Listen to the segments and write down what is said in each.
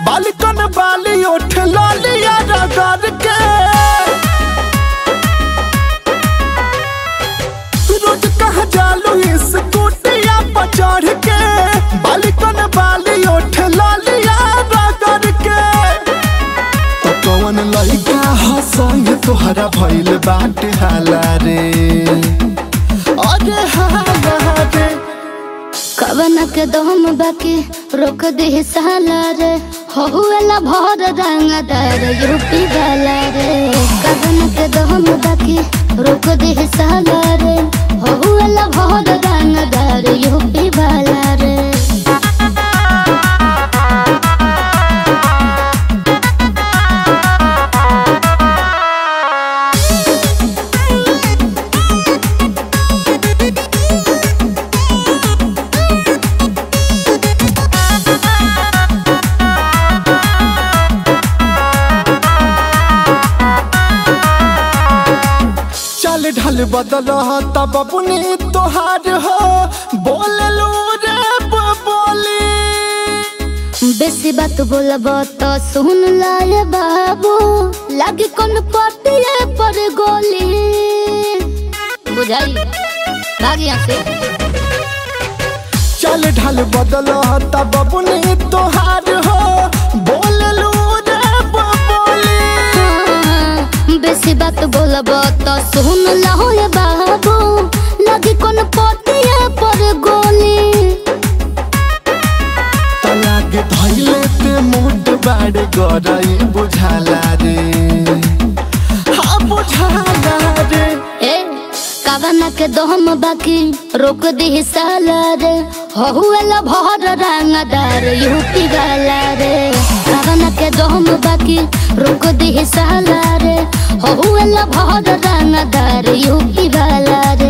बालिकन बाली उठ लालिया रगड़ के रोज कहा जालू इस कुटिया पर चढ़ के बालिकन बाली उठ लालिया रगड़ के तो कौन लइका हंसई तोहरा भइल बाटे हाला रे अरे हाला रे कवन के दम बाकी रोक दे साला रे हुएला भर रंगदार यूपी वाला रे कवन के दम बाकी रोक दे साला रे हुएला भर रंगदार यूपी वाला रे चल ढल बदल तब अपने तोहार हो बोल लो रे बोली बेसी बात बोलब तो सुन लाए बाबू लागी कौन पटिए पर गोली बुझाई भागी यहाँ से चल ढल बदल तब अपने तोहार हो बोल लो रे बोली हाँ, बेसी बात बोलब तो सुन लहो ये बाबू लगी कौन पटिए पर गोली तलाक धैले ते मोट बाड़े गराई बुझाला रे हाँ बुझाला रे ए कावना के दहम बाकी रोक दी साला रे हुएला भर रंगदार यूपी वाला रे कावना के दहम बाकी रोक दी साला रे हुएला भर रंगदार यूपी वाला रे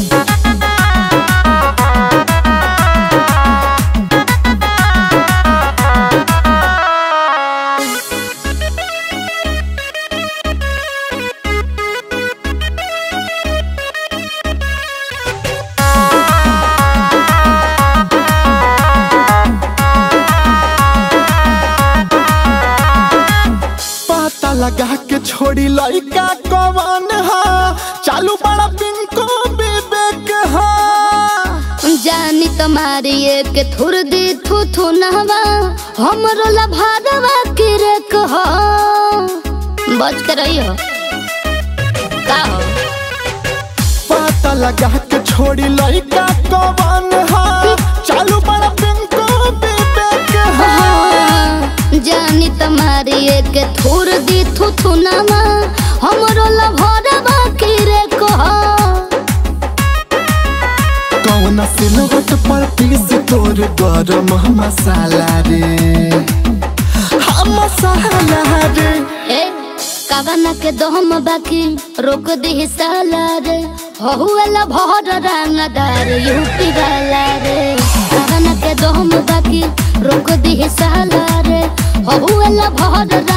पता लगा के छोड़ी लइका कवन हा चालू बड़ा पिंको विवेक हा जानी तुम्हारी एक थुर दी थू थू नहवा हमरो लभारवा के रे कहो बच के रही हो का हो पता लगा के छोड़ी लइका कवन हा चालू बड़ा पिंको विवेक हा जानी तुम्हारी एक थुर दी थू थू नहवा हमरो लभारवा के रे कहो कौन सिलवट पर पीस तोर गरम मसाला रे हाँ मसाला रे ए कावना के दहम बाकी रोक दी साला रे हुएला भर रंगदार यूपी वाला रे कावना के दहम बाकी रोक दी साला रे हुएला भर